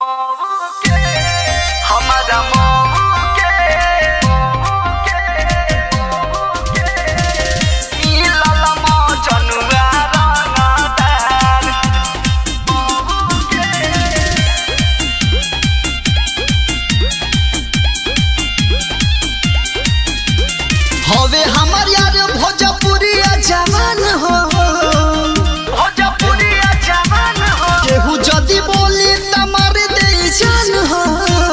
हमारा मऊ के मिलल मजनुआ रंगदार हवे हमर यार भोजपुरिया जवान हो भोजपुरिया जवान हो केहू जदी बोली त मार दे जान हो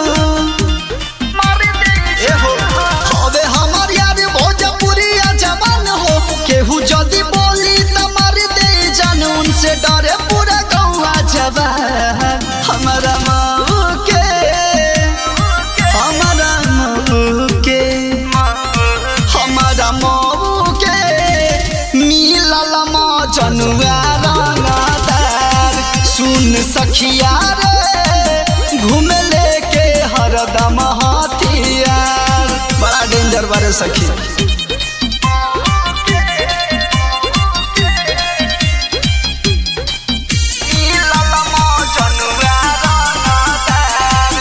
मार दे ए हो हवे हमर यार भोजपुरिया जवान हो केहू जदी बोली त मार दे जान उनसे डरे पूरा गौवा जवान हमारा माऊ के हमारा माऊ के हमारा मऊ के मिलल मजनुआ रंगदार सुन सखिया रे घूमे लेके हरदम हथियार बड़ा डेंजर बारे सखी मिलल मजनुआ रंगदार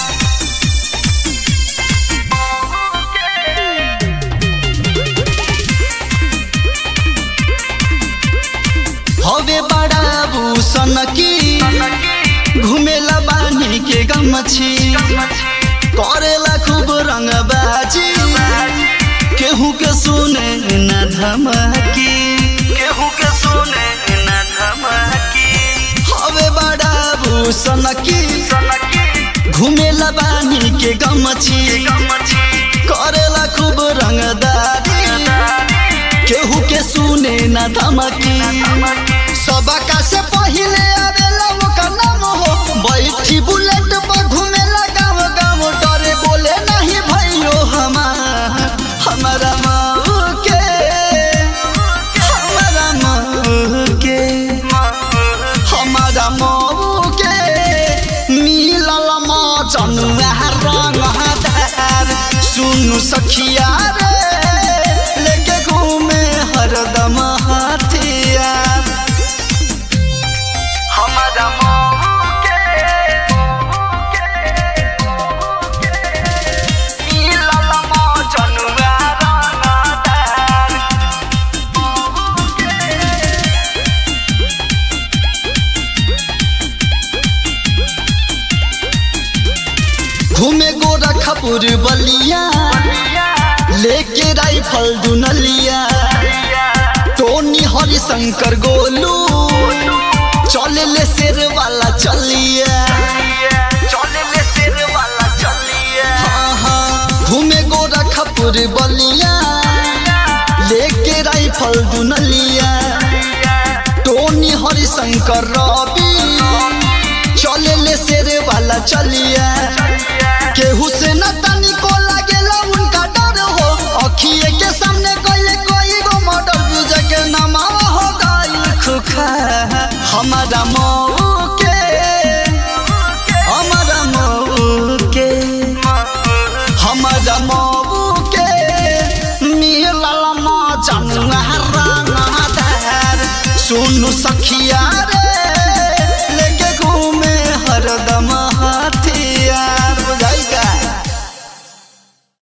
हवे बड़ा भूषण की घुमेला बानी के गमछी करेला खूब रंगबाजी केहू के सुने न धमकी केहू के सुने न धमकी हवे बड़ा भूषण की सनकी घुमेला बानी के गमछी गमछी करेला खूब रंगदारी केहू के सुने न धमकी सबका से पहिले आवेला ओकर नाम हो बैठी बुलेट पर घुमेला गाँव गाँव डरे बोले नहीं भैयो हमार हमारा माऊ के हमारा माऊ के हमारा मऊ के मिलल मजनुआ रंगदार सुनु सखिया रे लेके घूमे हरदम हथियार हमारा मऊ के मिलल मजनुआ रंगदार घूमे गोरखपुर बलिया लेके राइफल दुनलिया टोनी हरिशंकर गोलू चले ले शेर वाला चलिया चले ले शेर वाला चलिए हाँ हाँ घूमे गोरखपुर बलिया लेके राइफल दुनलिया टोनी हरिशंकर रवि चले ले शेर वाला चलिया केहू से न तनिको लागेला उनका डर हो अखिए के सामने कोई कोई गो मर्डर बुझे के नमावा हो गई खुखा हमारा मऊ के हमारा मऊ के हमारा मऊ के मिलल मजनुआ रंगदार सुनु सखिया